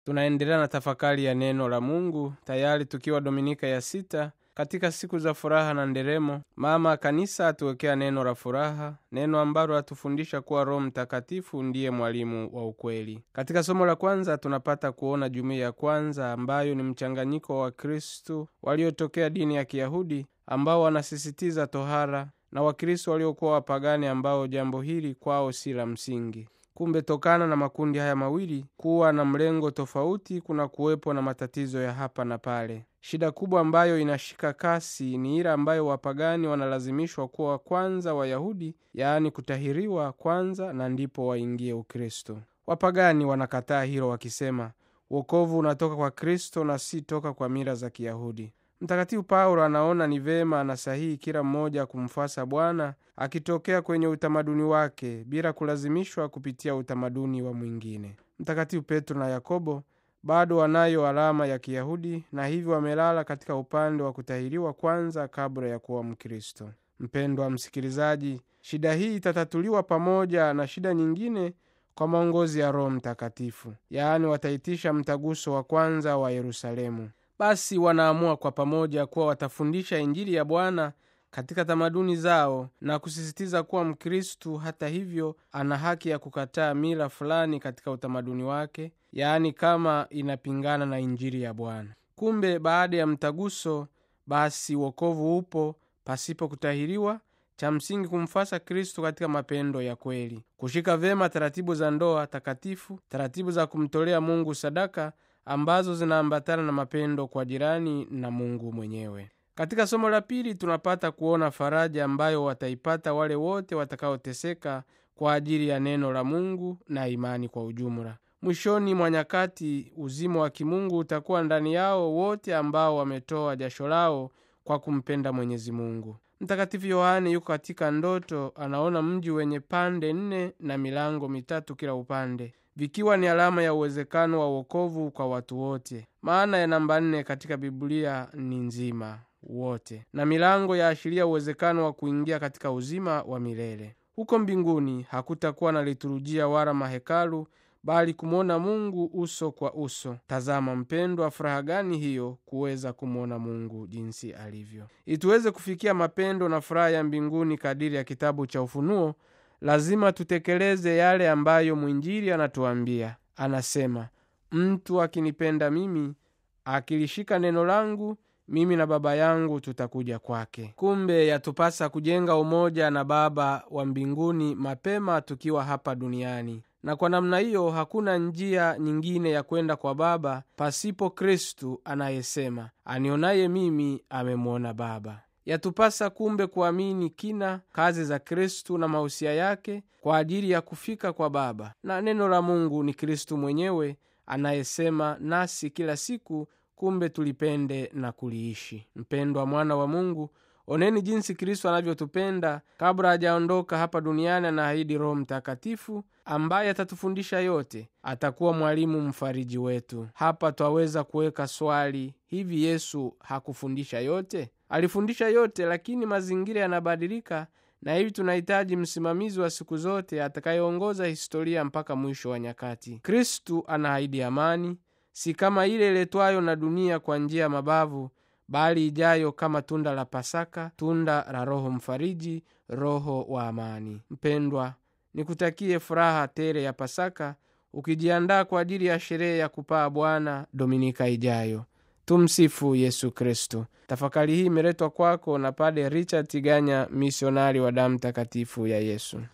tunaendelea na tafakari ya neno la mungu tayari tukiwa dominika ya sita katika siku za furaha na nderemo mama kanisa atuwekea neno la furaha neno ambalo atufundisha kuwa roho mtakatifu ndiye mwalimu wa ukweli katika somo la kwanza tunapata kuona jumuiya ya kwanza ambayo ni mchanganyiko wa wakristu waliotokea dini ya kiyahudi ambao wanasisitiza tohara na wakristo waliokuwa wapagani ambao jambo hili kwao si la msingi kumbe tokana na makundi haya mawili kuwa na mlengo tofauti kuna kuwepo na matatizo ya hapa na pale shida kubwa ambayo inashika kasi ni ile ambayo wapagani wanalazimishwa kuwa kwanza wayahudi yaani kutahiriwa kwanza na ndipo waingie ukristo wapagani wanakataa hilo wakisema wokovu unatoka kwa kristo na si toka kwa mila za kiyahudi mtakatifu paulo anaona ni vema na sahihi kila mmoja kumfuasa bwana akitokea kwenye utamaduni wake bila kulazimishwa kupitia utamaduni wa mwingine mtakatifu petro na yakobo bado wanayo alama ya kiyahudi na hivyo wamelala katika upande wa kutahiriwa kwanza kabla ya kuwa mkristo mpendwa msikilizaji shida hii itatatuliwa pamoja na shida nyingine kwa maongozi ya roho mtakatifu yaani wataitisha mtaguso wa kwanza wa yerusalemu basi wanaamua kwa pamoja kuwa watafundisha injili ya bwana katika tamaduni zao na kusisitiza kuwa mkristu hata hivyo ana haki ya kukataa mila fulani katika utamaduni wake yaani kama inapingana na injili ya bwana kumbe baada ya mtaguso basi wokovu upo pasipo kutahiriwa cha msingi kumfasa kristu katika mapendo ya kweli kushika vyema taratibu za ndoa takatifu taratibu za kumtolea mungu sadaka ambazo zinaambatana na mapendo kwa jirani na mungu mwenyewe katika somo la pili tunapata kuona faraja ambayo wataipata wale wote watakaoteseka kwa ajili ya neno la mungu na imani kwa ujumla mwishoni mwa nyakati uzima wa kimungu utakuwa ndani yao wote ambao wametoa jasho lao kwa kumpenda mwenyezi mungu mtakatifu yohane yuko katika ndoto anaona mji wenye pande nne na milango mitatu kila upande vikiwa ni alama ya uwezekano wa uokovu kwa watu wote maana ya namba nne katika biblia ni nzima wote na milango yaashiria uwezekano wa kuingia katika uzima wa milele huko mbinguni hakutakuwa na liturujia wala mahekalu bali kumwona mungu uso kwa uso tazama mpendwa furaha gani hiyo kuweza kumwona mungu jinsi alivyo ili tuweze kufikia mapendo na furaha ya mbinguni kadiri ya kitabu cha ufunuo lazima tutekeleze yale ambayo mwinjili anatuambia anasema mtu akinipenda mimi akilishika neno langu mimi na baba yangu tutakuja kwake kumbe yatupasa kujenga umoja na baba wa mbinguni mapema tukiwa hapa duniani na kwa namna hiyo hakuna njia nyingine ya kwenda kwa baba pasipo kristu anayesema anionaye mimi amemwona baba yatupasa kumbe kuamini kina kazi za kristu na mahusia yake kwa ajili ya kufika kwa baba na neno la mungu ni kristu mwenyewe anayesema nasi kila siku kumbe tulipende na kuliishi mpendwa mwana wa mungu oneni jinsi kristo anavyotupenda kabla hajaondoka hapa duniani anaahidi roho mtakatifu ambaye atatufundisha yote atakuwa mwalimu mfariji wetu hapa twaweza kuweka swali hivi yesu hakufundisha yote alifundisha yote lakini mazingira yanabadilika na hivi tunahitaji msimamizi wa siku zote atakayeongoza historia mpaka mwisho wa nyakati kristu anaahidi amani si kama ile iletwayo na dunia kwa njia ya mabavu bali ijayo kama tunda la pasaka tunda la roho mfariji roho wa amani mpendwa nikutakie furaha tere ya pasaka ukijiandaa kwa ajili ya sherehe ya kupaa bwana dominika ijayo tumsifu yesu kristo tafakari hii imeletwa kwako na pade richard tiganya misionari wa damu takatifu ya yesu